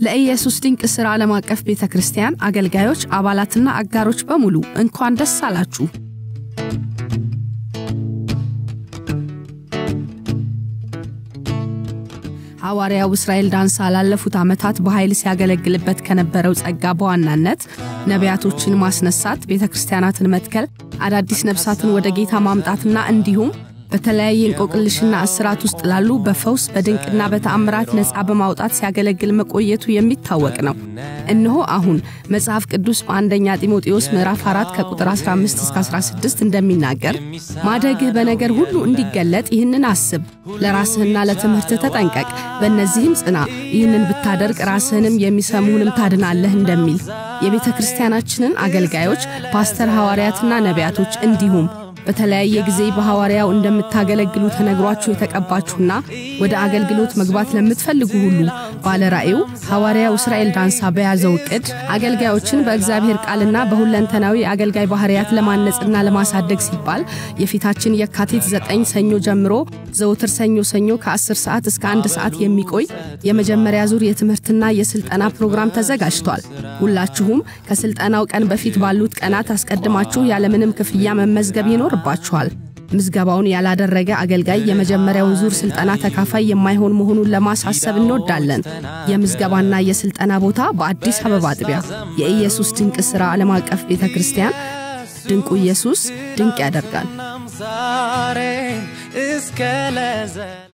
ለኢየሱስ ድንቅ ሥራ ዓለም አቀፍ ቤተ ክርስቲያን አገልጋዮች፣ አባላትና አጋሮች በሙሉ እንኳን ደስ አላችሁ። ሐዋርያው እስራኤል ዳንሳ ላለፉት ዓመታት በኃይል ሲያገለግልበት ከነበረው ጸጋ በዋናነት ነቢያቶችን ማስነሳት፣ ቤተ ክርስቲያናትን መትከል፣ አዳዲስ ነፍሳትን ወደ ጌታ ማምጣትና እንዲሁም በተለያየ እንቆቅልሽና እስራት ውስጥ ላሉ በፈውስ በድንቅና በተአምራት ነፃ በማውጣት ሲያገለግል መቆየቱ የሚታወቅ ነው። እነሆ አሁን መጽሐፍ ቅዱስ በአንደኛ ጢሞቴዎስ ምዕራፍ 4 ከቁጥር 15 እስከ 16 እንደሚናገር ማደግህ በነገር ሁሉ እንዲገለጥ ይህንን አስብ፣ ለራስህና ለትምህርትህ ተጠንቀቅ፣ በእነዚህም ጽና፣ ይህንን ብታደርግ ራስህንም የሚሰሙህንም ታድናለህ እንደሚል የቤተ ክርስቲያናችንን አገልጋዮች ፓስተር፣ ሐዋርያትና ነቢያቶች እንዲሁም በተለያየ ጊዜ በሐዋርያው እንደምታገለግሉ ተነግሯችሁ የተቀባችሁና ወደ አገልግሎት መግባት ለምትፈልጉ ሁሉ ባለ ራእዩ ሐዋርያው እስራኤል ዳንሳ በያዘው ዕቅድ አገልጋዮችን በእግዚአብሔር ቃልና በሁለንተናዊ አገልጋይ ባህርያት ለማነጽና ለማሳደግ ሲባል የፊታችን የካቲት ዘጠኝ ሰኞ ጀምሮ ዘውትር ሰኞ ሰኞ ከ10 ሰዓት እስከ አንድ ሰዓት የሚቆይ የመጀመሪያ ዙር የትምህርትና የስልጠና ፕሮግራም ተዘጋጅቷል። ሁላችሁም ከስልጠናው ቀን በፊት ባሉት ቀናት አስቀድማችሁ ያለምንም ክፍያ መመዝገብ ይኖርባችኋል። ምዝገባውን ያላደረገ አገልጋይ የመጀመሪያውን ዙር ስልጠና ተካፋይ የማይሆን መሆኑን ለማሳሰብ እንወዳለን። የምዝገባና የስልጠና ቦታ በአዲስ አበባ አጥቢያ የኢየሱስ ድንቅ ሥራ ዓለም አቀፍ ቤተ ክርስቲያን። ድንቁ ኢየሱስ ድንቅ ያደርጋል።